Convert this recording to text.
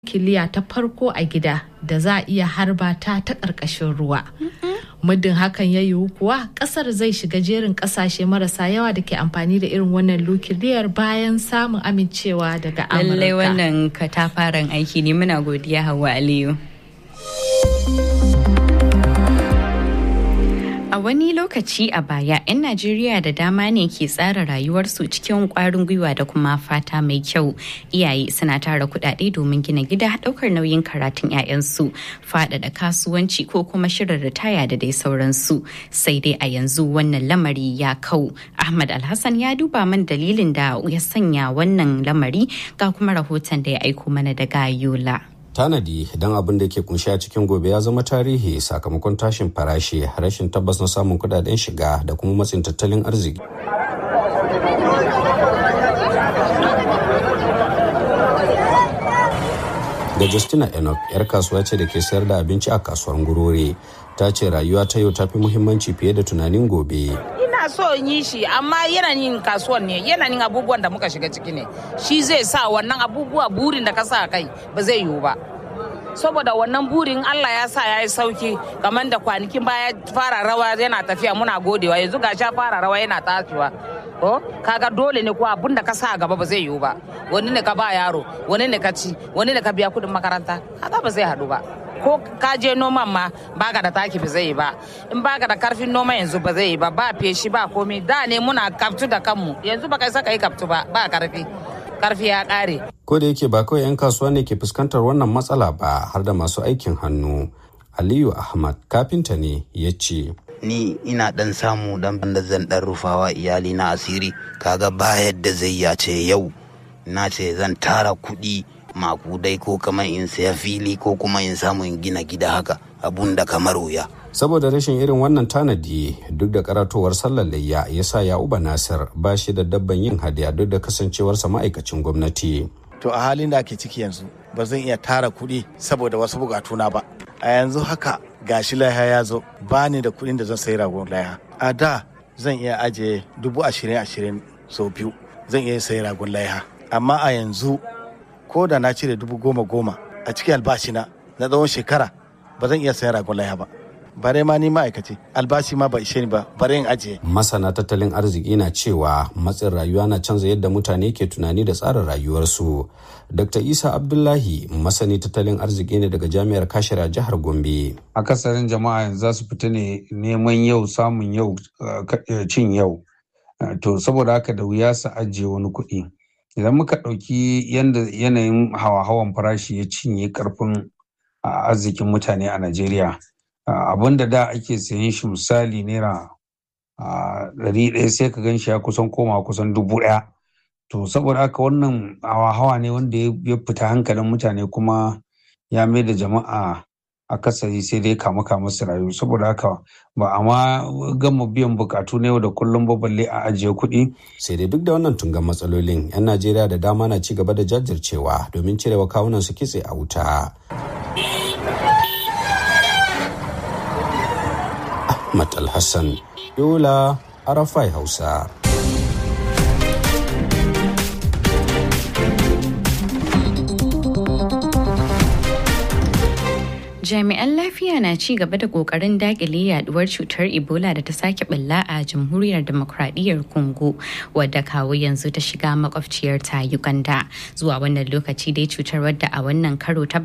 nukiliya ta farko a gida da za a iya harba ta ta ƙarƙashin ruwa. Muddin hakan ya yiwu kuwa ƙasar zai shiga jerin ƙasashe marasa yawa da ke amfani da irin wannan nukiliyar bayan samun amincewa daga Amurka. Lallai wannan katafaren aiki ne muna godiya Hauwa Aliyu. A wani lokaci a baya, 'yan Najeriya da dama ne ke tsara rayuwarsu cikin kwarin gwiwa da kuma fata mai kyau. Iyaye suna tara kuɗaɗe domin gina gida ɗaukar nauyin karatun 'ya'yansu, faɗaɗa kasuwanci ko kuma shirin ritaya da dai sauransu. Sai dai a yanzu wannan lamari ya kau. Ahmad Alhassan ya duba man dalilin da ya sanya wannan lamari ga kuma rahoton da ya aiko mana daga Yola. tanadi don abin da ke kunshi a cikin gobe ya zama tarihi sakamakon tashin farashi rashin tabbas na samun kudaden shiga da kuma matsin tattalin arziki da justina enoch yar kasuwa ce da ke sayar da abinci a kasuwar ngurore ta ce rayuwa ta yau ta fi muhimmanci fiye da tunanin gobe ina so in yi shi amma yanayin kasuwan ne yanayin abubuwan da muka shiga ciki ne shi zai sa wannan abubuwa burin da ka sa kai ba zai yiwu ba saboda wannan burin Allah ya sa ya yi sauki kamar da kwanakin baya fara rawa yana tafiya muna godewa yanzu ga sha fara rawa yana tashiwa ko kaga dole ne ko abun da ka sa gaba ba zai yiwu ba wani ne ka ba yaro wani ne ka ci wani ne ka biya kudin makaranta kaga ba zai haɗu ba ko ka je noman ma baka da taki ba zai yi ba in baka da karfin noma yanzu ba zai yi ba ba feshi ba komai da ne muna kaftu da kanmu yanzu ba kai saka yi kaftu ba ba karfi karfi ya kare ko da yake ba kawai 'yan kasuwa ne ke fuskantar wannan matsala ba har da masu aikin hannu aliyu ahmad kafinta ne ya ce ni ina dan samu dan da zan dan rufawa iyali na asiri kaga ba yadda zai ya ce yau na ce zan tara kuɗi makudai ko kamar in saya fili ko kuma in samu in gina gida haka abun da kamar wuya saboda rashin irin wannan tanadi duk da karatowar sallar layya ya sa ya'uba nasir ba shi da dabban yin hadiya duk da kasancewarsa ma'aikacin gwamnati to a halin da ake ciki yanzu ba zan iya tara kuɗi saboda wasu bukatuna ba a yanzu haka gashi laiha ya zo ba ni da kuɗin da zan sayi ragon laiha a da zan iya ajiye dubu ashirin ashirin sau biyu zan iya sayi ragon laiha amma a yanzu ko da na cire dubu goma goma a cikin albashina na tsawon shekara ba zan iya sayan ragon laiha ba bare ma ni ma'aikaci albashi ma ba ishe ni ba bare in ajiye. masana tattalin arziki na cewa matsin rayuwa na canza yadda mutane ke tunani da tsarin rayuwarsu dr isa abdullahi masani tattalin arziki ne daga jami'ar kashira jihar gombe akasarin jama'a yanzu za su fita ne neman yau samun yau cin yau to saboda haka da wuya su ajiye wani kuɗi idan muka ɗauki yadda yanayin hawa-hawan farashi ya cinye karfin arzikin mutane a najeriya abin da da ake sayan shi misali naira ɗari ɗaya sai ka gan shi ya kusan koma kusan dubu ɗaya to saboda haka wannan hawa-hawa ne wanda ya fita hankalin mutane kuma ya mai da jama'a akasari sai dai kama kama su rayu saboda haka ba a ma gama biyan bukatu na yau da kullum ba balle a ajiye kuɗi. sai dai duk da wannan tungan matsalolin 'yan najeriya da dama na ci gaba da jajircewa domin cirewa kawunan su kitse a wuta ahmad alhassan yola arafai hausa jami'an lafiya na ci gaba da kokarin dakile yaduwar cutar ebola da ta sake balla a jamhuriyar demokradiyyar congo wadda kawo yanzu ta shiga makwabciyar ta uganda zuwa wannan lokaci dai cutar wadda a wannan karo ta